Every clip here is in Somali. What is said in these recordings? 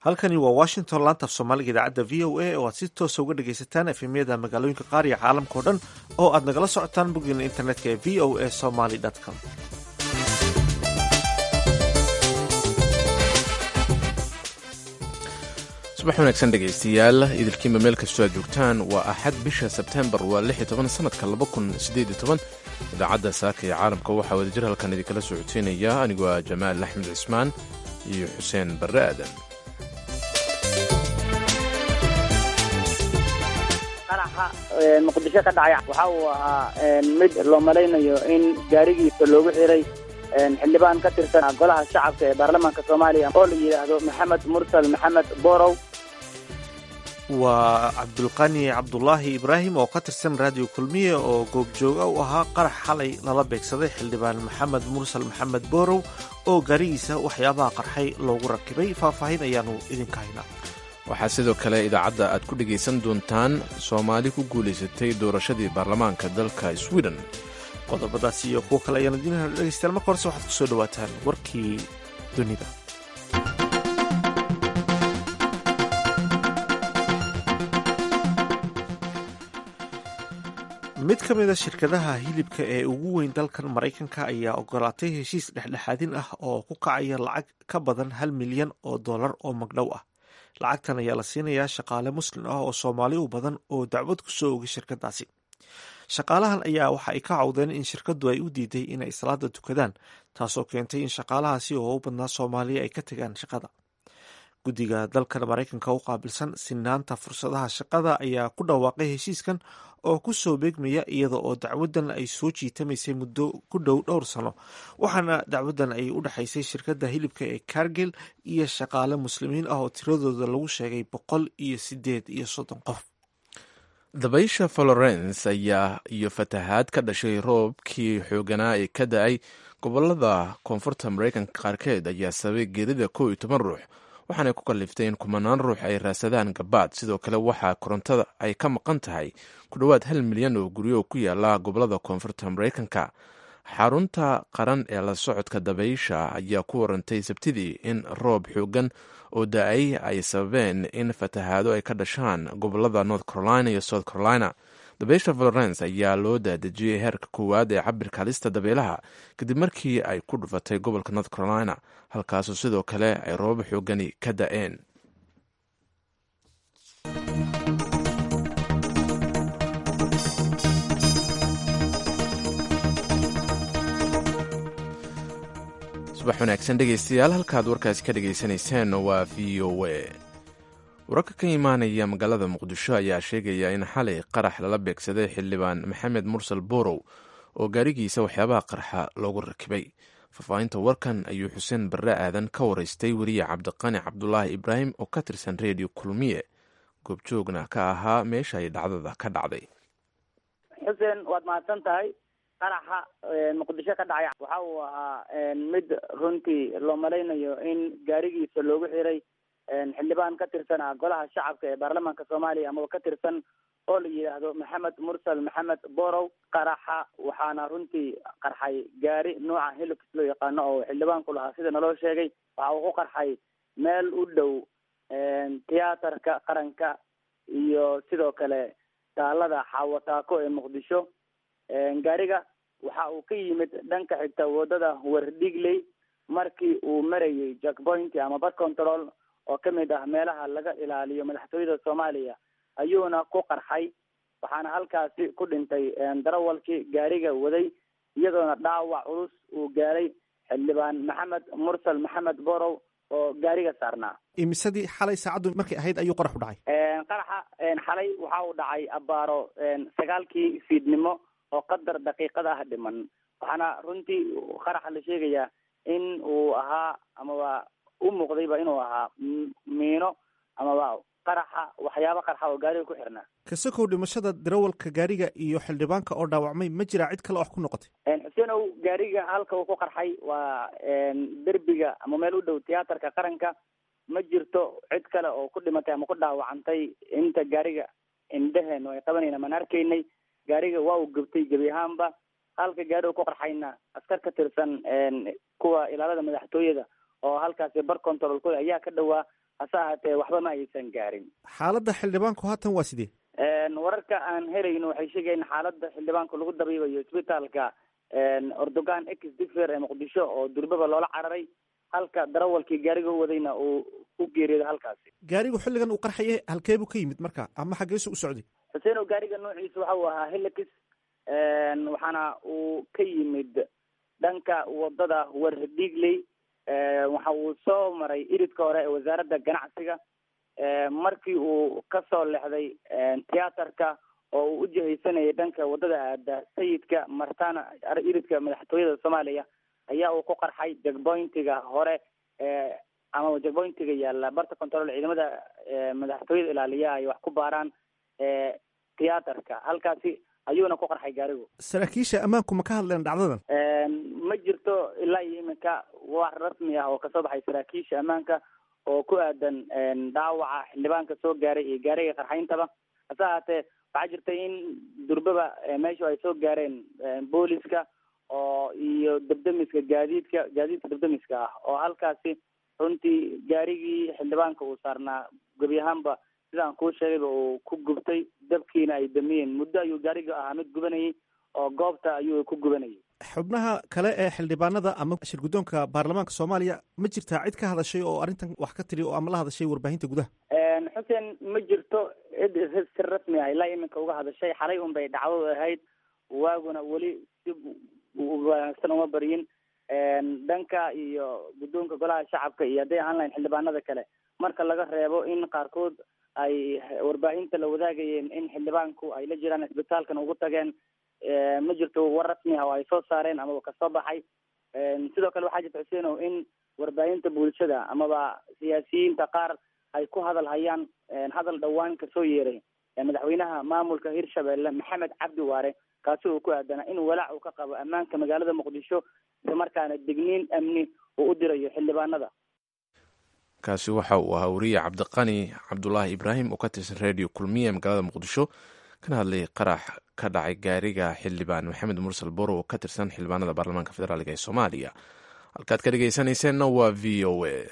halkani waa washington laanta af soomaaliga idaacadda v o a oo aad si toosa uga dhagaysataan efemyada magaalooyinka qaar iyo caalamka o dhan oo aad nagala socotaan boggeena internetka ee v o a somaly com subax wanaagsan dhegaystayaal idilkiinba meel kastoo aad joogtaan waa axad bisha sebtembar waa lix iyo toban sanadka laba kun sideed iyo toban idaacadda saaka ee caalamka waxaa wadajir halkan idinkala socodsiinaya anigoo ah jamaal axmed cismaan iyo xuseen barre aadan qaraxa muqdisho ka dhacay waxa uu ahaa mid loo malaynayo in gaarigiisa loogu xiray xildhibaan ka tirsan golaha shacabka ee baarlamaanka soomaaliya oo la yidhaahdo maxamed mursal maxamed borow waa cabdulqani cabdulaahi ibraahim oo ka tirsan raadiyo kulmiye oo goobjooga u ahaa qarax xalay lala beegsaday xildhibaan maxamed mursal maxamed borow oo gaarigiisa waxyaabaha qarxay loogu rakibay faahfaahin ayaanu idinka haynaa waxaa sidoo kale idaacadda aad ku dhegaysan doontaan soomaali ku guulaysatay doorashadii baarlamaanka dalka sweden qodobadaasi iyo kuwo kale ayaan idiin dhegeystayaal marka horese waxaad kusoo dhawaataan warkii dunida mid ka mid a shirkadaha hilibka ee ugu weyn dalkan maraykanka ayaa ogolaatay heshiis dhexdhexaadin ah oo ku kacaya lacag ka badan hal milyan oo dollar oo magdhow ah lacagtan ayaa la siinayaa shaqaale muslim ah oo soomaali u badan oo dacwad ku soo ogay shirkadaasi shaqaalahan ayaa waxa ay ka cawdeen in shirkadu ay u diiday inay salaada tukadaan taasoo keentay in shaqaalahaasi oo u badnaa soomaaliya ay ka tegaan shaqada guddiga dalkan maraykanka u qaabilsan sinaanta fursadaha shaqada ayaa ku dhawaaqay heshiiskan oo ku soo beegmaya iyada oo dacwadan ay soo jiitamaysay muddo ku dhow dhowr sano waxaana dacwadan ay u dhexaysay shirkadda hilibka ee kargil iyo shaqaale muslimiin ah oo tiradooda lagu sheegay boqol iyo sideed iyo soddon qof dabaysha florence ayaa iyo fatahaad ka dhashay roobkii xooganaa ee ka da-ay gobolada koonfurta maraykanka qaarkeed ayaa sababay geerida kow iyo toban ruux waxaanay ku kaliftay in kumanaan ruux ay raasadaan gabaad sidoo kale waxaa korontada ay ka maqan tahay ku dhowaad hal milyan oo guryo ku yaala gobolada koonfurta maraykanka xarunta qaran ee la socodka dabaysha ayaa ku warantay sabtidii in roob xoogan oo da-ay ay sababeen in fatahaado ay ka dhashaan gobolada north carolina iyo south carolina dabaysha florence ayaa loo daadejiyey heerka koowaad ee cabirka halista dabeelaha kadib markii ay ku dhufatay gobolka north carolina halkaasoo sidoo kale ay roobab xoogani ka da-een subax wanaagsan dhegaystayaal halkaad warkaasi ka dhagaysanayseen waa v o a wararka ka imaanaya magaalada muqdisho ayaa sheegaya in xalay qarax lala beegsaday xildhibaan maxamed mursal borow oo gaarigiisa waxyaabaha qarxa loogu rakibay faahfaahinta warkan ayuu xuseen barre aadan ka waraystay weriye cabdiqani cabdulaahi ibraahim oo ka tirsan reediyo kulmiye goobjoogna ka ahaa meesha ay dhacdada ka dhacday xuseen waad mahadsan tahay qaraxa muqdisho ka dhacay waxa uu ahaa mid runtii loo malaynayo in gaarigiisa loogu xiray xildhibaan ka tirsan ah golaha shacabka ee baarlamaanka soomaaliya amaba ka tirsan oo la yidhaahdo maxamed mursal maxamed borow qaraxa waxaana runtii qarxay gaari nooca helix loo yaqaano oo xildhibaanku lahaa sida naloo sheegay waxa uu ku qarxay meel u dhow tiyaatarka qaranka iyo sidoo kale taalada xaawataako ee muqdisho gaariga waxa uu ka yimid dhanka xigta wadada wardhigley markii uu marayay jackpoint ama bad control oo kamid ah meelaha laga ilaaliyo madaxtooyada soomaaliya ayuuna ku qarxay waxaana halkaasi ku dhintay darawalkii gaariga waday iyadoona dhaawac culus uu gaaray xildhibaan maxamed mursal maxamed borow oo gaariga saarnaa imisadii xalay saacaddu markay ahayd ayuu qarax u dhacay qaraxa xalay waxa uu dhacay abaaro sagaalkii fiidnimo oo qadar daqiiqada ah dhiman waxaana runtii qaraxa la sheegayaa in uu ahaa amaba u muuqdayba inuu ahaa miino amaba qaraxa waxyaaba qarxa oo gaariga ku xirnaa kasakow dhimashada darawalka gaariga iyo xildhibaanka oo dhaawacmay ma jiraa cid kale wax ku noqotay xuseenow gaariga halka uu ku qarxay waa derbiga ama meel u dhow tiyaatarka qaranka ma jirto cid kale oo ku dhimatay ama ku dhaawacantay inta gaariga indheheen ay qabanayna maan arkaynay gaariga waa uu gubtay gebi ahaanba halka gaari uu ku qarxayna askar ka tirsan kuwa ilaalada madaxtooyada oo halkaasi bar controlkooda ayaa ka dhowaa hase ahaatee waxba ma aysan gaarin xaaladda xildhibaanku haatan waa sidee wararka aan helayno waxay sheegayen xaaladda xildhibaanka lagu dabiibayo isbitaalka ordogan ex difer ee muqdisho oo durbaba loola cararay halka darawalkii gaariga u wadayna uu ku geeriyooday halkaasi gaarigu xilligan uu qarxaya halkee buu ka yimid marka ama xaggeesu u socday xuseen oo gaariga noociisa waxa uu ahaa helix waxaana uu ka yimid dhanka wadada wardigley waxa uu soo maray iridka hore ee wasaaradda ganacsiga markii uu kasoo lexday tiyaatarka oo uu ujihaysanayay dhanka wadada aada sayidka martana iridka madaxtooyada soomaaliya ayaa uu ku qarxay jegbointiga hore ama jegbointiga yaalla barta control ciidamada madaxtooyada ilaaliya ay wax ku baaraan tiyaatarka halkaasi ayuuna ku qarxay gaarigu saraakiisha ammaanku ma ka hadleen dhacdadan ma jirto ilaa iyo iminka wax rasmi ah oo kasoo baxay saraakiisha ammaanka oo ku aadan dhaawaca xildhibaanka soo gaaray iyo gaariga qarxayntaba hase ahaatee waxaa jirta in durbaba meeshu ay soo gaareen booliska oo iyo dabdamiska gaadiidka gaadiidka dabdamiska ah oo halkaasi runtii gaarigii xildhibaanka uu saarnaa gebi ahaanba sidaan kuu sheegayba uu ku gubtay dabkiina ay damiyeen muddo ayuu gaariga ahaa mid gubanayay oo goobta ayuu ku gubanayay xubnaha kale ee xildhibaanada ama shirguddoonka baarlamaanka soomaaliya ma jirtaa cid ka hadashay oo arrintan wax ka tiri oo ama la hadashay warbaahinta gudaha xuseen ma jirto cid si rasmi ah ilaa iminka uga hadashay xalay un bay dhacdadu ahayd waaguna weli si wanaagsan uma baryin dhanka iyo guddoonka golaha shacabka iyo hadday ahaan lahayn xildhibaanada kale marka laga reebo in qaarkood ay warbaahinta la wadaagayeen in xildhibaanku ay la jiraan isbitaalkan ugu tageen ma jirto war rasmi ah oo ay soo saareen amaba kasoo baxay sidoo kale waxaa jirta xuseenow in warbaahinta bulshada amaba siyaasiyiinta qaar ay ku hadal hayaan hadal dhowaan kasoo yeeray madaxweynaha maamulka hirshabelle maxamed cabdi waare kaasi uu ku aadanaa in walaac uu ka qabo ammaanka magaalada muqdisho isla markaana digniin amni uu u dirayo xildhibaanada kaasi waxa uu ahaa wariye cabdiqani cabdulaahi ibraahim oo ka tirsan redio kulmiye magaalada muqdisho kana hadlay qarax ka dhacay gaariga xildhibaan maxamed mursal boro oo ka tirsan xildhibaanada baarlamaanka federaalk ee soomaaliya halkaad ka dhegeysanayseena waa v o a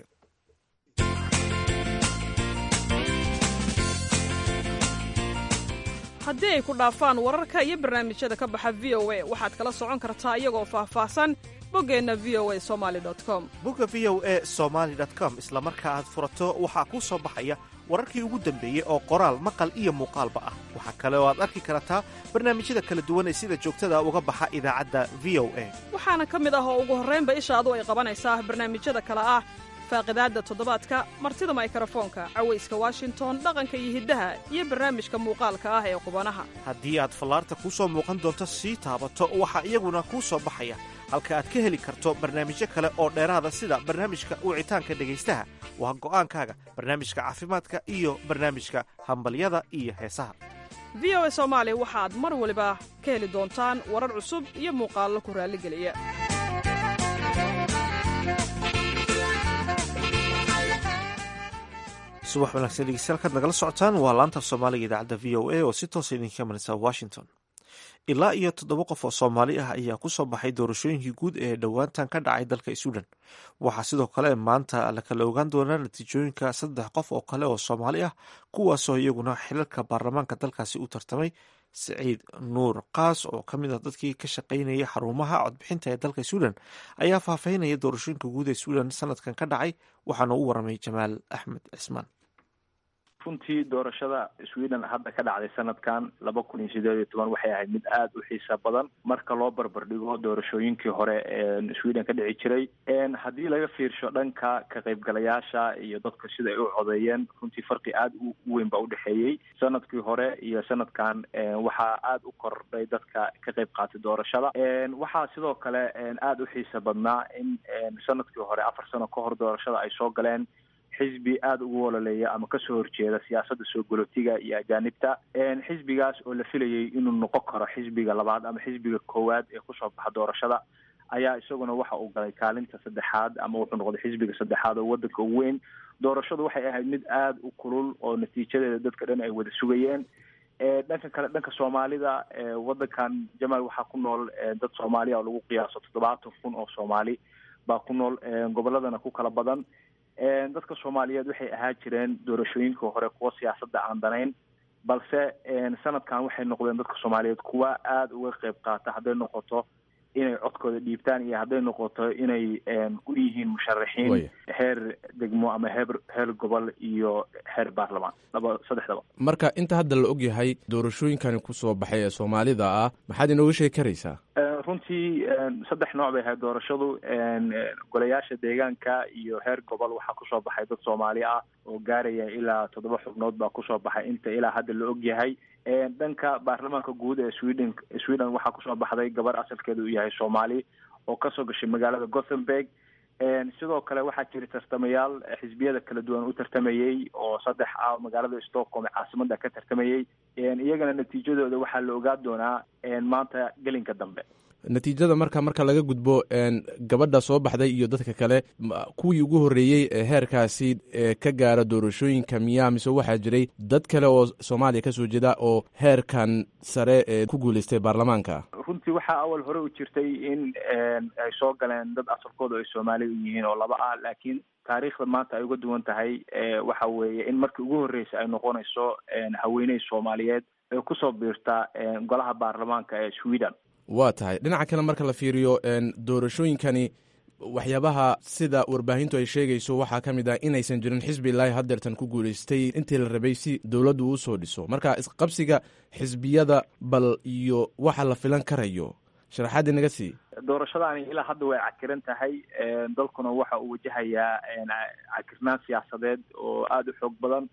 haddii ay ku dhaafaan wararka iyo barnaamijyada ka baxa v o a waxaad kala socon kartaa iyagoo faahfaahsan boggeenna v o a somali com bogga v o a somaly com isla marka aad furato waxaa kuu soo baxaya wararkii ugu dambeeyey oo qoraal maqal iyo muuqaalba ah waxaa kale oo aad arki kartaa barnaamijyada kala duwan ee sida joogtada uga baxa idaacadda v o a waxaana ka mid ah oo ugu horraynba ishaadu ay qabanaysaa barnaamijyada kale ah faaqidaadda toddobaadka martida maykarafoonka cawayska washington dhaqanka iyo hiddaha iyo barnaamijka muuqaalka ah ee qubanaha haddii aad fallaarta kuu soo muuqan doonto sii taabato waxaa iyaguna kuu soo baxaya halka aad ka heli karto barnaamijyo kale oo dheeraada sida barnaamijka wicitaanka dhegaystaha waa go'aankaaga barnaamijka caafimaadka iyo barnaamijka hambalyada iyo heesaha v o a soomaali waxaad mar waliba ka heli doontaan warar cusub iyo muuqaallo ku raalligeliya subax wanaagsan dhegeystayaal nagala socotaan waa laanta af soomaaliga idaacadda v o a oo si toosa idinka maraysa washington ilaa iyo toddoba qof oo soomaali ah ayaa ku soo baxay doorashooyinkii guud ee dhowaantan ka dhacay dalka suudan waxaa sidoo kale maanta la kala ogaan doonaa natiijooyinka saddex qof oo kale oo soomaali ah kuwaasoo iyaguna xilalka baarlamaanka dalkaasi u tartamay saciid nuur kaas oo ka mid ah dadkii ka shaqaynaya xarumaha codbixinta ee dalka suudan ayaa faahfaahinaya doorashooyinka guud ee suudan sanadkan ka dhacay waxaana u waramay jamaal axmed cismaan runtii doorashada sweden hadda ka dhacday sanadkan laba kun iyo sideed iyo toban waxay ahayd mid aada u xiisa badan marka loo barbardhigo doorashooyinkii hore ee sweden ka dhici jiray haddii laga fiirsho dhanka ka qaybgalayaasha iyo dadka sida ay u codeeyeen runtii farqi aada u weyn baa udhexeeyey sanadkii hore iyo sanadkan waxaa aada u kordhay dadka ka qayb qaatay doorashada waxaa sidoo kale aada u xiisa badnaa in sanadkii hore afar sano ka hor doorashada ay soo galeen xisbi aada ugu wololeeya ama kasoo horjeeda siyaasadda soo golotiga iyo ajaanibta xisbigaas oo la filayay inuu noqon karo xisbiga labaad ama xisbiga koowaad ee kusoo baxa doorashada ayaa isaguna waxa uu galay kaalinta saddexaad ama wuxuu noqday xisbiga saddexaad oo wadanka ugu weyn doorashadu waxay ahayd mid aada u kulul oo natiijadeeda dadka dhan ay wada sugayeen dhanka kale dhanka soomaalida wadankan jamaal waxaa ku nool dad soomaaliya oo lagu qiyaaso toddobaatan kun oo soomaali baa ku nool goboladana ku kala badan dadka soomaaliyeed waxay ahaa jireen doorashooyinkii hore kuwa siyaasadda aan danayn balse sanadkan waxay noqdeen dadka soomaaliyeed kuwa aada uga qeyb qaata hadday noqoto inay codkooda dhiibtaan iyo hadday noqoto inay u yihiin musharaxiin heer degmo ama heer heer gobol iyo heer baarlamaan laba saddexdaba marka inta hadda la og yahay doorashooyinkani kusoo baxay ee soomaalida ah maxaad inooga sheegi karaysaa runtii saddex nooc bay ahayd doorashadu golayaasha deegaanka iyo heer gobol waxaa kusoo baxay dad soomaali ah oo gaaraya ilaa toddoba xubnood baa kusoo baxay inta ilaa hadda la og yahay dhanka baarlamaanka guud ee sweden sweden waxaa kusoo baxday gabar asalkeeda uu yahay soomaali oo kasoo gashay magaalada gothenburg sidoo kale waxaa jira tartamayaal xisbiyada kala duwan u tartamayey oo saddex ah magaalada stockholm ee caasimada ka tartamayey iyagana natiijadooda waxaa la ogaa doonaa maanta gelinka dambe natiijada marka marka laga gudbo gabadha soo baxday iyo dadka kale kuwii ugu horreeyey ee heerkaasi ka gaara doorashooyinka miyaa mise waxaa jiray dad kale oo soomaaliya kasoo jeeda oo heerkan sare ee ku guuleystay baarlamaanka runtii waxaa awal hore u jirtay in ay soo galeen dad asalkooda ay soomaali u yihiin oo laba ah laakiin taariikhda maanta ay uga duwan tahay waxa weeye in markii ugu horreysay ay noqonayso haweeney soomaaliyeed ee kusoo biirta golaha baarlamaanka ee sweden waa tahay dhinaca kale marka la fiiriyo doorashooyinkani waxyaabaha sida warbaahintu ay sheegayso waxaa ka mid ah inaysan jirin xisbi ilaahi hadeertan ku guulaystay intii la rabay si dowladdu uu soo dhiso marka isqabsiga xisbiyada bal iyo waxa la filan karayo sharaxaadii naga sii doorashadaani ilaa hadda way cakiran tahay dalkuna waxa uu wajahayaa cakirnaan siyaasadeed oo aada u xoog badan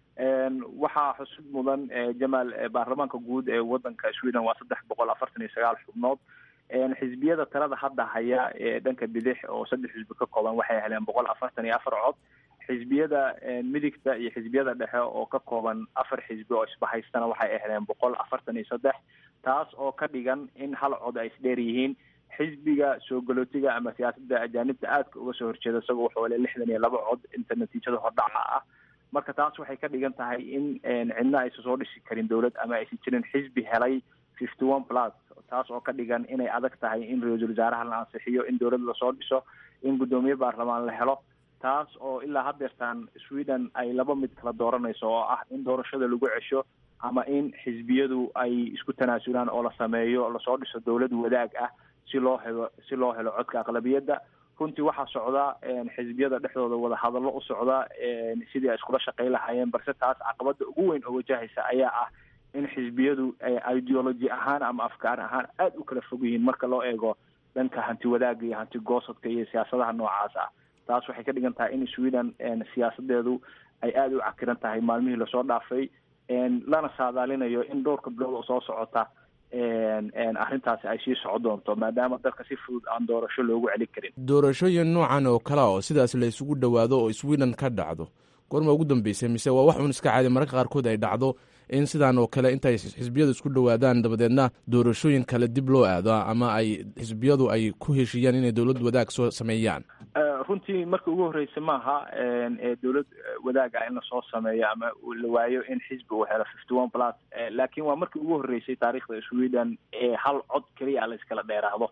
waxaa xusud mudan jamaal baarlamaanka guud ee wadanka sweden waa saddex boqol afartan iyo sagaal xubnood xisbiyada talada hadda haya ee dhanka bidix oo saddex xisbi ka kooban waxay heleen boqol afartan iyo afar cod xisbiyada midigta iyo xisbiyada dhexe oo ka kooban afar xisbi oo isbahaystana waxay heleen boqol afartan iyo saddex taas oo ka dhigan in hal cod ay isdheer yihiin xisbiga soo galootiga ama siyaasadda ajaanibta aadka uga soo horjeeda isagoo wuxuu hele lixdan iyo laba cod inta natiijada hordhaca ah marka taas waxay ka dhigan tahay in cidna aysan soo dhisi karin dowlad ama aysan jirin xisbi helay fifty one plus taas oo ka dhigan inay adag tahay in ra-iisul wasaaraha la ansixiyo in dowlad lasoo dhiso in guddoomiye baarlamaan la helo taas oo ilaa hadeertaan sweden ay laba mid kala dooranayso oo ah in doorashada lagu cesho ama in xisbiyadu ay isku tanaasulaan oo la sameeyo lasoo dhiso dowlad wadaag ah si loo helo si loo helo codka aqlabiyadda runtii waxaa socda xisbiyada dhexdooda wadahadallo u socda sidii ay iskula shaqey lahaayeen balse taas caqabada ugu weyn oo wajahaysa ayaa ah in xisbiyadu ideology ahaan ama afkaar ahaan aada u kala fog yihiin marka loo eego dhanka hanti wadaagga iyo hanti goosadka iyo siyaasadaha noocaas ah taas waxay ka dhigan tahay in sweden siyaasadeedu ay aada u cakiran tahay maalmihii lasoo dhaafay lana saadaalinayo in dhowrka bilood oo soo socota arrintaasi ay sii soco doonto maadaama dalka si fudud aan doorasho loogu celin karin doorashooyin noocan oo kale oo sidaas la isugu dhowaado oo sweden ka dhacdo goorma ugu dambeysay mise waa wax uun iska caadi mararka qaarkood ay dhacdo in sidaan oo kale intay xisbiyadu isku dhowaadaan dabadeedna doorashooyin kale dib loo aado ama ay xisbiyadu ay ku heshiiyaan inay dowlad wadaag soo sameeyaan runtii marka ugu horreysa maaha dowlad wadaag ah in lasoo sameeyo ama la waayo in xisbi uu helo fifty one plus laakiin waa markii ugu horreysay taariikhda sweden ee hal cod keliya la iskala dheeraado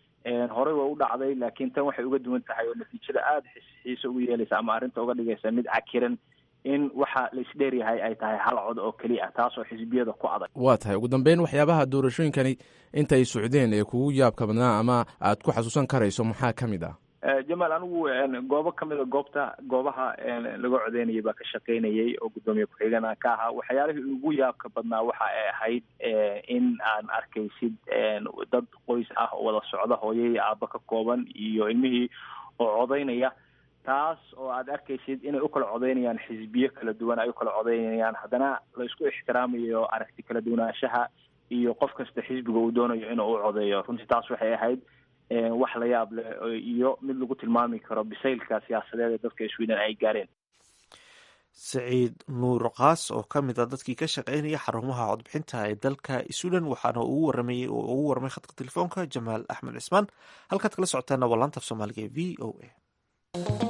horey waa u dhacday laakiin tan waxay uga duwan tahay oo natiijada aada xiise ugu yeelaysa ama arrinta uga dhigaysa mid cakiran in waxa la isdheeryahay ay tahay hal cod oo keliya taasoo xisbiyada ku adag waa tahay ugu dambeyn waxyaabaha doorashooyinkani intay socdeen ee kugu yaabka badnaa ama aad ku xasuusan karayso maxaa ka mid ah jamaal anigu goobo kamida goobta goobaha laga codeynayay baa ka shaqeynayay oo guddoomiye ku-xigana ka ahaa waxyaalihii ugu yaabka badnaa waxa ay ahayd in aan arkaysid dad qoys ah oo wada socda hooyay aaba ka kooban iyo ilmihii oo codeynaya taas oo aad arkaysid inay u kala codeynayaan xisbiyo kala duwan ay u kala codeynayaan haddana la isku ixtiraamayo aragti kala duwanaanshaha iyo qof kasta xisbiga uu doonayo inuu u codeeyo runtii taas waxay ahayd wax la yaab leh iyo mid lagu tilmaami karo bisaylka siyaasadeed ee dadka sweden ay gaareen saciid nuur kaas oo ka mid a dadkii ka shaqeynaya xarumaha codbixinta ee dalka sweden waxaana ugu waramayey oo ugu warramay khadka telefoonka jamaal axmed cismaan halkaad kala socotaana waa laanta af soomaaliga ee v o a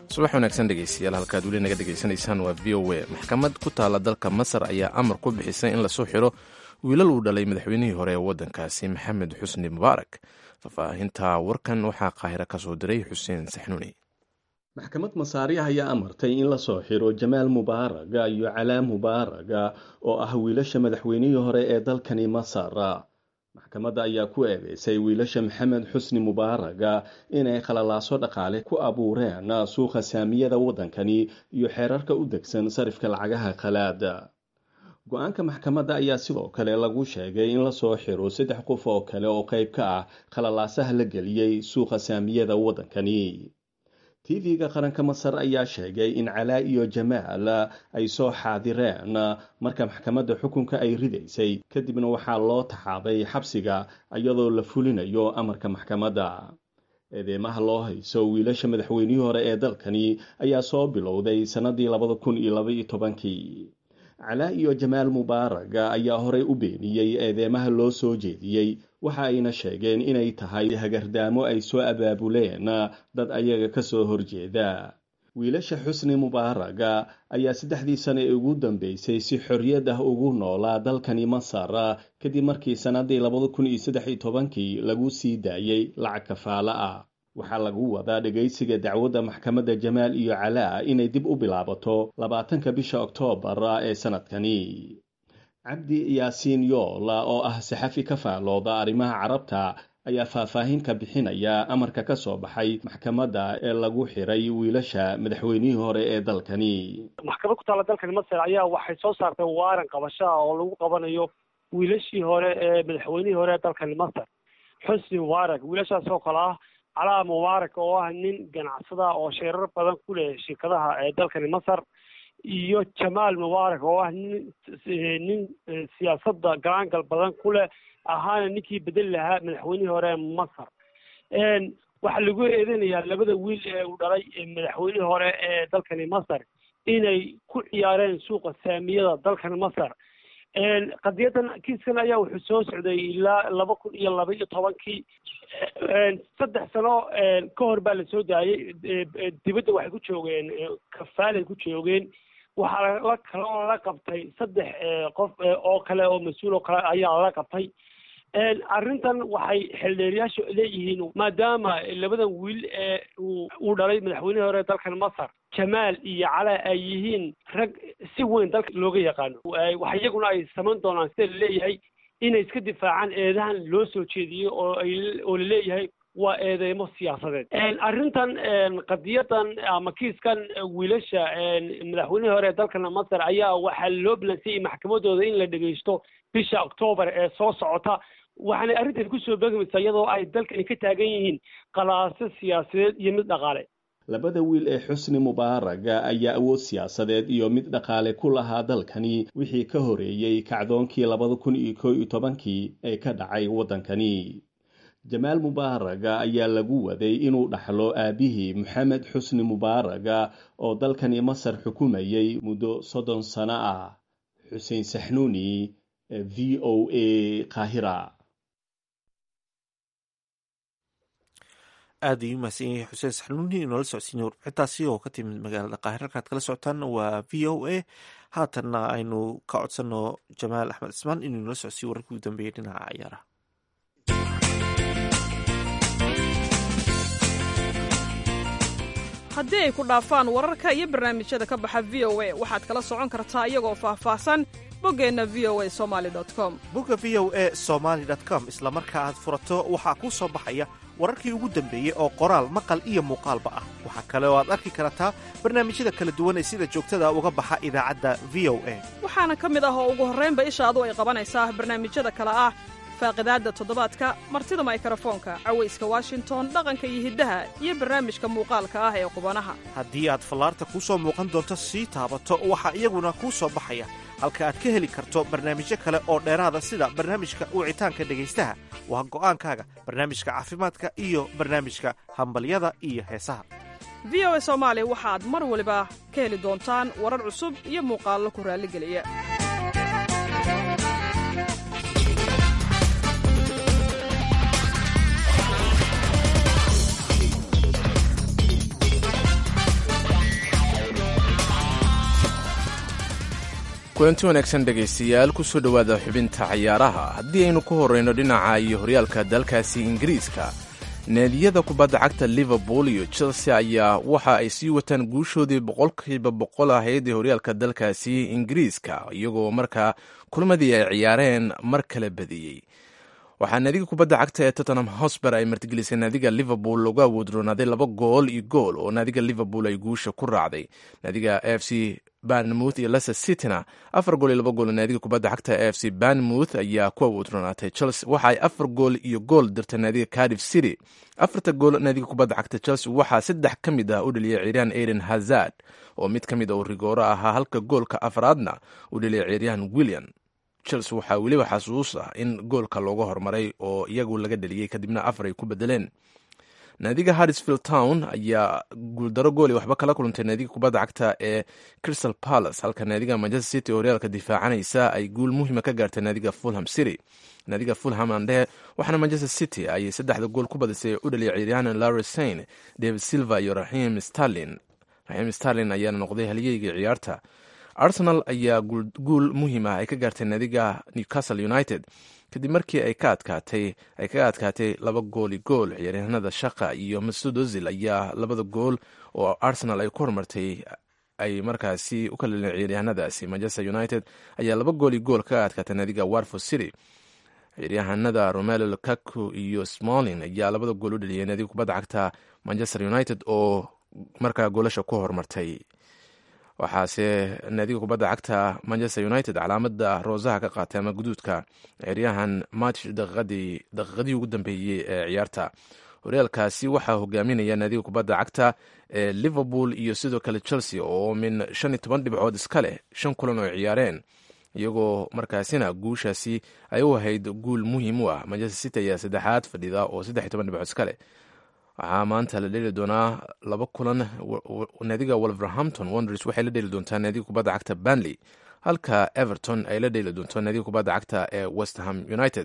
subax wanaagsan dhegeystayaal halkaad weli naga dhegaysanaysaan waa v o a maxkamad ku taalla dalka masar ayaa amar ku bixisay in lasoo xiro wiilal uu dhalay madaxweynihii hore ee waddankaasi maxamed xusni mubaarak faahfaahinta warkan waxaa qaahiro ka soo diray xuseen saxnuuni maxkamad masaariya ayaa amartay in lasoo xiro jamaal mubaaraga iyo calaa mubaaraga oo ah wiilasha madaxweynihii hore ee dalkani masar maxkamadda ayaa ku eedeysay wiilasha maxamed xusni mubaaraga inay khalalaaso dhaqaale ku abuureen suuqa saamiyada waddankani iyo xeerarka u degsan sarifka lacagaha khalaada go-aanka maxkamadda ayaa sidoo kale lagu sheegay in lasoo xiro saddex qof oo kale oo qayb ka ah khalalaasaha la geliyey suuqa saamiyada waddankani tv-ga qaranka masar ayaa sheegay in calaa iyo jamaal ay soo xaadireen marka maxkamadda xukunka ay ridaysay kadibna waxaa loo taxaabay xabsiga iyadoo la fulinayo amarka maxkamadda eedeymaha loo hayso wiilasha madaxweynihii hore ee dalkani ayaa soo bilowday sannadii labada kun iyo labaiyo tobankii calaa iyo jamaal mubaaraga ayaa horey u beeniyey eedeymaha loo soo jeediyey waxa ayna sheegeen inay tahay hagardaamo ay soo abaabuleen dad ayaga ka soo horjeeda wiilasha xusni mubaaraga ayaa saddexdii sane ee ugu dambeysay si xorriyad ah ugu noolaa dalkani masar kadib markii sannadii labada kun iyo saddex iyo tobankii lagu sii daayey lacag kafaalo ah waxaa lagu wadaa dhegaysiga dacwadda maxkamadda jamaal iyo calaa inay dib u bilaabato labaatanka bisha oktoobar ee sannadkani cabdi yaasiin yoola oo ah saxafi ka faalooda arrimaha carabta ayaa faahfaahin ka bixinaya amarka ka soo baxay maxkamadda ee lagu xiray wiilasha madaxweynihii hore ee dalkani maxkamad ku taalla dalkani masar ayaa waxay soo saartay waaran qabashaa oo lagu qabanayo wiilashii hore ee madaxweynihii hore ee dalkani masar xusni mubaarak wiilashaas oo kale ah calaa mubaarak oo ah nin ganacsada oo sheerar badan ku leh shirkadaha ee dalkani masar iyo jamaal mubaarak oo ah nin nin siyaasadda galaangal badan ku leh ahaana ninkii bedeli lahaa madaxweynihii hore ee masar waxaa lagu eedeynayaa labada wiil ee uu dhalay madaxweynihii hore ee dalkani masar inay ku ciyaareen suuqa saamiyada dalkani masar qadiyadan kiiskan ayaa wuxuu soo socday ilaa laba kun iyo laba iyo tobankii saddex sano ka hor baa lasoo daayey dibadda waxay ku joogeen kafaalay ku joogeen waxaa la kaloo la qabtay saddex qof oo kale oo mas-uul oo kale ayaa lala qabtay arrintan waxay xildheeriyaashu leeyihiin maadaama labadan wiil ee uu dhalay madaxweynihii hore dalkan masar jamaal iyo calaa ay yihiin rag si weyn dalka looga yaqaano wax iyaguna ay samayn doonaan sida laleeyahay inay iska difaacaan eedahan loo soo jeediyey oo ay oo laleeyahay waa eedeymo siyaasadeed arrintan qadiyadan ama kiiskan wiilasha madaxweynihii hore ee dalkan masar ayaa waxaa loo balansiyey maxkamadooda in la dhegeysto bisha octoobar ee soo socota waxaanay arrintan kusoo beegmaysaa iyadoo ay dalkani ka taagan yihiin qalaaso siyaasadeed iyo mid dhaqaale labada wiil ee xusni mubaaraga ayaa awood siyaasadeed iyo mid dhaqaale ku lahaa dalkani wixii ka horeeyey kacdoonkii labada kun iyo koo iyo tobankii ee ka dhacay waddankani jamaal mubaaraga ayaa lagu waday inuu dhaxlo aabihii maxamed xusni mubaaraga oo dalkani masar xukumayay muddo soddon sano ah xuseen saxnuuni v o a qaahira aada ayuu mahadsan yahay xuseen saxnuuni inoola socodsiinay warbixintaasi oo ka timid magaalada qaahir halkaad kala socotaan waa v o a haatanna aynu ka codsanno jamaal axmed cismaan inuu inoola socodsiiyo wararkii ugu dambeeyay dhinaca ciyaaraha haddii ay ku dhaafaan wararka iyo barnaamijyada ka baxa v o a waxaad kala socon kartaa iyagoo faahfaahsan boggeenna v o a somali com bogga v o a somaali com isla marka aad furato waxaa kuu soo baxaya wararkii ugu dambeeyey oo qoraal maqal iyo muuqaalba ah waxaa kale oo aad arki kartaa barnaamijyada kala duwan ee sida joogtada uga baxa idaacadda v o a waxaana ka mid ah oo ugu horraynba ishaadu ay qabanaysaa barnaamijyada kale ah faaqidaadda toddobaadka martida maykarafoonka cawayska washington dhaqanka iyo hiddaha iyo barnaamijka muuqaalka ah ee qubanaha haddii aad fallaarta kuu soo muuqan doonto sii taabato waxaa iyaguna kuu soo baxaya halka aad ka heli karto barnaamijyo kale oo dheeraada sida barnaamijka wicitaanka dhegaystaha waa go'aankaaga barnaamijka caafimaadka iyo barnaamijka hambalyada iyo heesaha v o a soomaali waxaad mar waliba ka heli doontaan warar cusub iyo muuqaallo ku raalligeliya kulanti wanaagsan dhegaystayaal kusoo dhowaada xubinta cayaaraha haddii aynu ku horreyno dhinaca iyo horyaalka dalkaasi ingiriiska naadiyada kubadda cagta liverpool iyo chelsea ayaa waxa ay sii wataan guushoodii boqolkiiba boqol ahayd ee horyaalka dalkaasi ingiriiska iyagoo markaa kulmadii ay ciyaareen mar kale badiyey waxaa naadiga kubadda cagta ee tottenham hosber ay martigelisay naadiga liverpool lagu awoodroonaaday laba gool iyo gool oo naadiga liverpool ay guusha ku raacday naadiga f c banmouth iyo leicester cityna afar gool iyo laba gool naadiga kubadda cagta f c banmouth ayaa ku awoodroonaatay chelsea waxa ay afar gool iyo gool dirtay naadiga cardiff city afarta gool naadiga kubadda cagta chelsea waxaa saddex ka mid ah u dheliyay ciiryahan aiden hazard oo mid ka mid a uu rigooro ahaa halka goolka afraadna u dheliyay ciiryahan william chelsea waxaa weliba xasuus ah in goolka looga hormaray oo iyagu laga dheliyey kadibna afar ay ku bedeleen naadiga harrisfield town ayaa guuldaro gooli waxba kala kulantay naadiga kubadda cagta ee crystal palace halka naadiga manchester city horyaalka difaacanaysa ay guul muhiima ka gaartay naadiga fulham city naadiga fulham andhehe waxaana manchester city ay saddexda gool ku badisay u dhaliyay ciiryahan larry sain david silva iyo raxiim starlin raxiim starlin ayaana noqday halyeygii ciyaarta arsenal ayaa guul muhiim ah ay ka gaartay naadiga newcastle united kadib markii ay ka adkaatay ay kaga adkaatay laba gooli gool ciyaaryahanada shaqa iyo masud ozil ayaa labada gool oo arsenal ay ku horumartay ay markaasi u kala leleen ciyaaryahanadaasi manchester united ayaa laba gooli gool kaga adkaatay naadiga warford city ciyaaryahanada romelo lukaku iyo smolin ayaa labada gool u dheliyay naadiga kubadda cagta manchester united oo markaa goolasha ku horumartay waxaase naadiga kubadda cagta manchester united calaamada roosaha ka qaatay ama guduudka ciyaaryahan match daqiiqadii daqiiqadii ugu dambeeyey ee ciyaarta horyaalkaasi waxaa hogaaminaya naadiga kubadda cagta ee liverpool iyo sidoo kale chelsea oo min shan iyo toban dhibcood iska leh shan kulan oo ciyaareen iyagoo markaasina guushaasi ay u ahayd guul muhiim u ah manchester city ayaa saddexaad fadhida oo saddex iyo toban dhibcood iska leh waxaa maanta la dheli doonaa laba kulan naadiga wolverhampton wonders waxay la dheli doontaa naadiga kubadda cagta banley halka everton ay la dheli doonto naadiga kubadda cagta ee westham united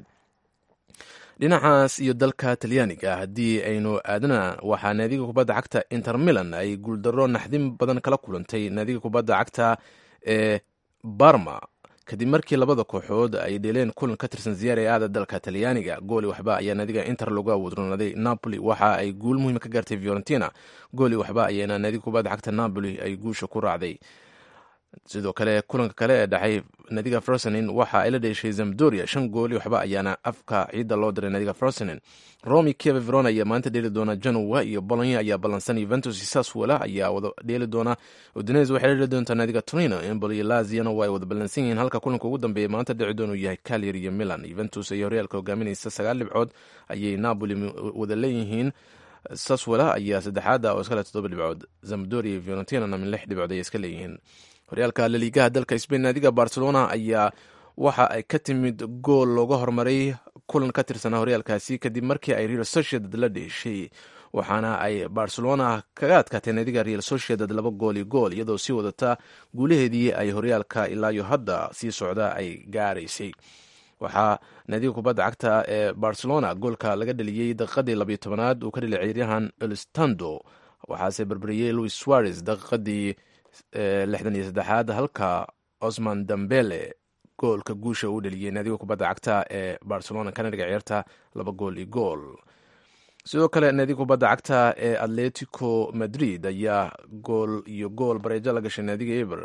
dhinacaas iyo dalka talyaaniga haddii aynu aadana waxaa naadiga kubadda cagta inter milan ay guuldaro naxdin badan kala kulantay naadiga kubadda cagta ee barma kadib markii labada kooxood ay dheeleen kulan ka tirsan ziyaare aada dalka talyaaniga gooli waxba ayaa naadiga inter lagu awoodroonaaday napoli waxa ay guul muhiima ka gaartay fiorentina gooli waxba ayaana naadiga kubadda cagta napoli ay guusha ku raacday sidoo kale kulanka kale ee dhexay naadiga frosenin waxa ay la dheeshay zamdoria shan gooli waxba ayaana afka ciidda loo diray naadiga frosenin romi kieva verona ayaa maanta dheeli doona genoa iyo bolonya ayaa ballansan yuventus iyo saswala ayaa wada dheeli doona udines waxay la dheeli doontaa naadiga torino emboli iyo laziana waa ay wada ballansan yihiin halka kulanka ugu dambeeya maanta dhici doon uu yahay calyar iyo milan yuventus iyo horyaalka hogaaminaysa sagaal dhibcood ayay napoli wada leeyihiin saswala ayaa saddexaada oo iskale toddoba dhibcood zamdoria iyo fiorentinana min lix dhibcood ayay iska leeyihiin horyaalka laliigaha dalka sbain naadiga barcelona ayaa waxa ay ka timid gool looga hormaray kulan ka tirsanaa horyaalkaasi kadib markii ay real sociedad la dheeshay waxaana ay barcelona kaga adkaatay naadiga real sociedad laba gool iyo gool iyadoo sii wadata guulaheedii ay horyaalka ilaayo hadda sii socda ay gaaraysay waxaa naadiga kubadda cagta ee barcelona goolka laga dheliyey daqiiqadii labayo tobanaad uu ka dheliyay ciyaaryahan elstando waxaase berberiyey louis suarez daqiiqadii lixdan iyo saddexaad halka osman dambele goolka guusha uu dheliyey naadiga kubadda cagta ee barcelona kana dhiga ciyaarta laba gool iyo gool sidoo kale naadiga kubadda cagta ee atletico madrid ayaa gool iyo gool bareejo la gashay naadiga eber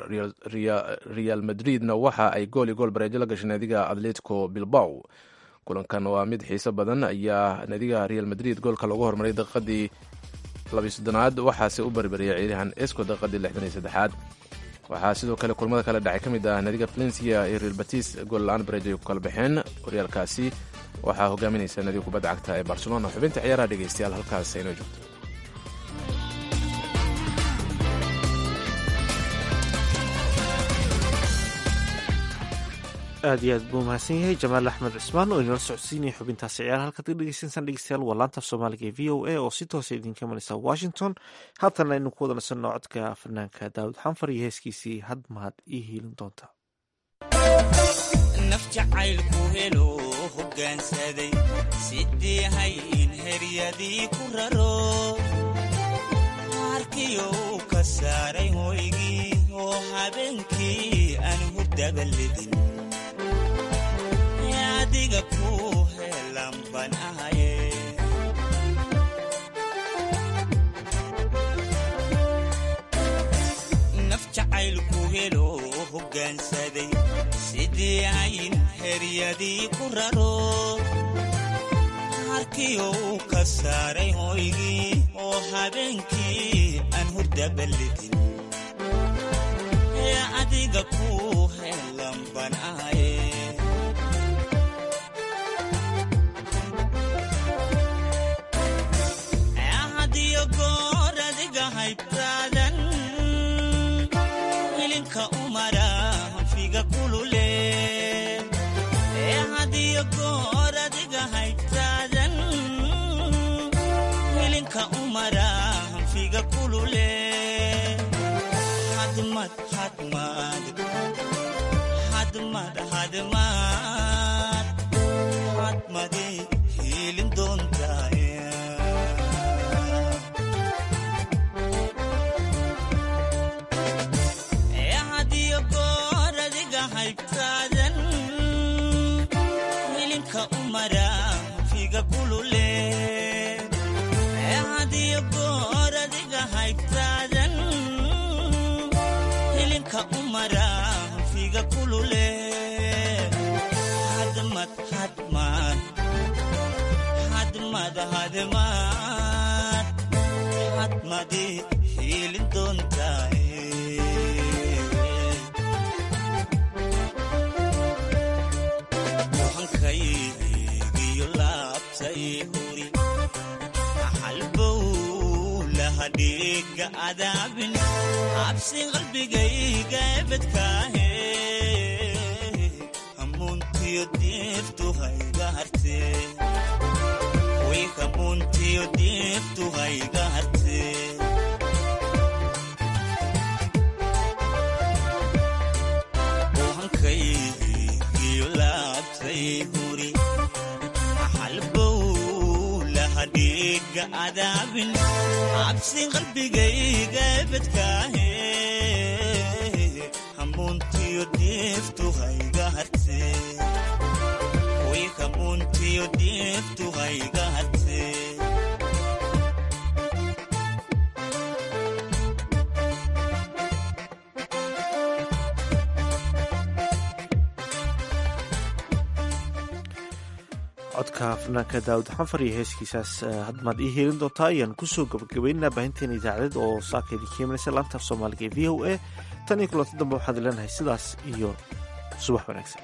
real madridna waxa ay gool iyo gool bareejo la gashay naadiga atletico bilbao kulankan waa mid xiiso badan ayaa naadiga real madrid goolka loogu hormaray daqiiqadii labiyo soddonaad waxaase u barbariyay ciidahan esco daqiiqadii lixdan iyo saddexaad waxaa sidoo kale kulmada kale dhacay ka mid ah naadiga valencia iyo real batis gool la-aan bareejo ay ku kala baxeen horyaalkaasi waxaa hogaaminaysa naadiga kubadda cagta ee barcelona xubinta ciyaaraha dhegeystayaal halkaas aynoo joogto aad iyo aad buu mahadsan yahay jamaal axmed cismaan oo inala socodsiinaya xubintaasi ciyaar halkaad ka dhegeysansaan dhegeystayaal waa laanta af soomaaliga ee v o a oo si toosa idinka imanaysa washington haatana aynu ku wada nasanno codka fanaanka daawud xanfar iyo heeskiisii had mahad ii hiilin doonta naf jacaylku helo hoggaansaday sidii hayin heryadii ku raro harkiyo u ka saaray hoygii oo habeenkii aan hurda hurdabalidin adiga ku helan ban ahaye naf jacaylku helo hoggaansaday sidii ayn heryadii ku raro harkiyo uu ka saaray hoygii oo habeenkii aan hurdabalidin ee adiga ku helan ban ahaye hadiyo goor adiga haybtaadan hilinka umara hanfiga kulule ee hadiyo goor adiga haybtaadan hilinka umara hanfiga kulule hadmad hadmad hadmad hadmad hadmade hiilin doontaaya hadiyo goor adiga haybtaadan hilinka umara figa kulule hadiyo goor adiga haybtaadan hilinka umara figa kulule hadmad hadmad hadmad hadmad hadmadi hiilin doontaay hankaygiyo laabtay huri halbow lahadhiga adaabin habsi qalbigayga ebedkaahe hamuuntiyo diiftu hayga harte way hamuuntiyo diiftu hayga harte hankaygiyo laabtay huri halbow lahadhiga adaabin cabsi qalbigayga ebedkaahe hamuuntiyo diiftu hayga harte way hamuuntiyo diiftu hayga harte codka fanaanka daawud xanfar iyo heeskiisaas hadmaad ii heelin doontaa ayaan kusoo gabagabaynaa baahinteena idaacadeed oo saaka idinka imanaysa laanta af soomaaliga ee v o a tan iyo kulanti dambe waxaad leenahay sidaas iyo subax wanaagsan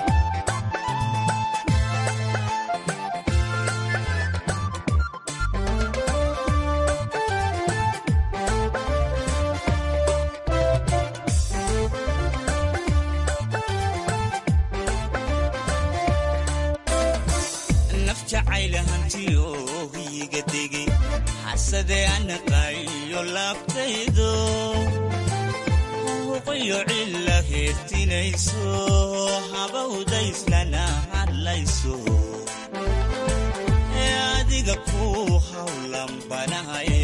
naf jacayla hantiyo hiyiga degay xasade anaqayo laabtaydo huquyo cilla heertinayso habawdayslana hadlayso ee adiga ku hawlan banahaye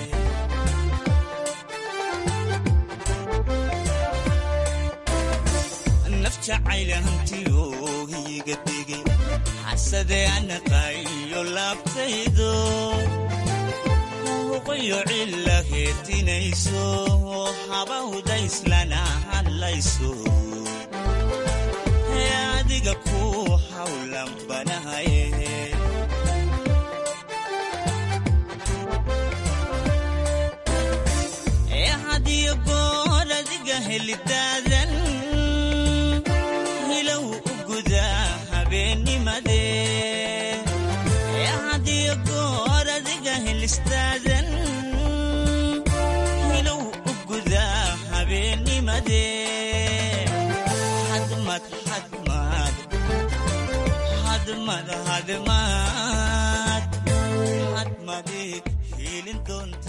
naf jacayla hantiyo hiyiga degay xasade anaqayo laabtaydo huquyo cilla heertinayso habawdayslana hadlayso ee adiga ku hawlan banahaye ee hadiyo goor adiga helidaadan hilow u gudaa habeennimade ee hadiyo goor adiga helistaadan hilow u gudaa habeennimade hadmad hadmad hadmad hadmad hadmadi hiilin doonta